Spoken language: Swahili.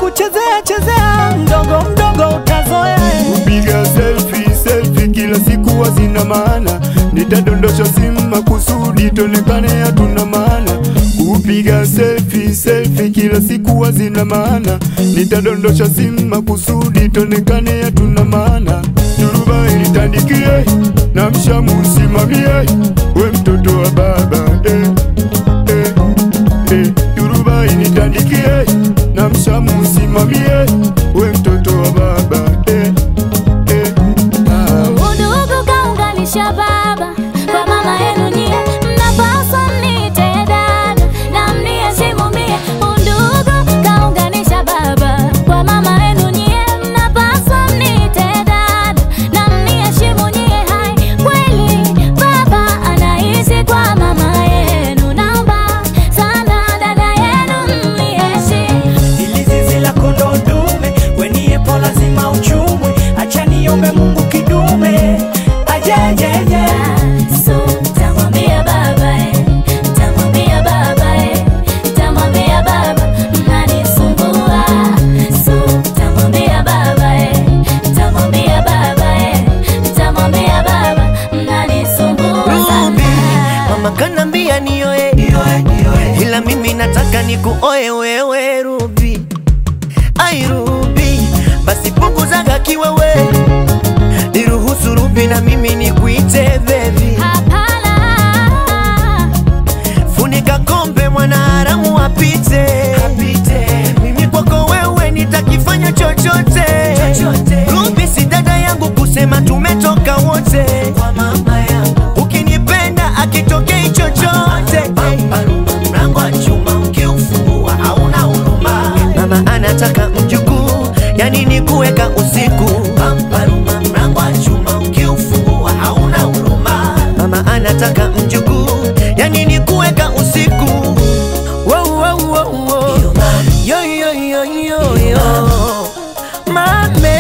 kuchezea chezea, mdogo mdogo utazoea. Kupiga selfie selfie kila siku hazina maana, nitadondosha simu makusudi tonekane hatuna maana. Kupiga selfie selfie kila siku hazina maana, nitadondosha simu makusudi tonekane hatuna maana. Turuba ilitandikie na mshamu usimamie, we mtoto wa baba eh, eh, eh. Turuba ilitandikie na mshamu usimamie, we mtoto wa baba eh, eh. Ah. Udugu kaunganisha baba kwa mama yenu nyie, mnapaswa mniite dada na mniheshimu mie. Udugu kaunganisha baba kwa mama yenu nyie, mnapaswa mniite dada na mniheshimu nyie. Hai, kweli baba anaishi kwa mama yenu, naomba sana dada yenu mniheshimu. Ili zizi la kondoo dume, weniepo lazima uchumwe. Acha niombe Mungu kidume ajejeje. So, tamwambia baba eh, tamwambia baba eh, tamwambia baba mnanisumbua. So, tamwambia baba eh, tamwambia baba eh, tamwambia baba mnanisumbua Ruby, sana. mama kanambia nioe, ila mimi nataka nikuoe wewe Ruby. Ai Ruby, basi punguzaga kiwewe, niruhusu Ruby na mimi nikuite baby. Hapana. Funika kombe mwana haramu apite, mimi kwako wewe nitakifanya chochote. Ruby si dada yangu kusema tumetoka wote, ukinipenda akitokei chochote. Mlango wa chuma ukiufungua hauna huruma. Mama anataka mjukuu, yani ni kuweka usiku. Mlango wa chuma ukiufungua hauna huruma. Mama anataka mjukuu, yani ni kuweka usiku. Wow, wow, wow, wow. Yo, yo, yo, yo, yo. Mame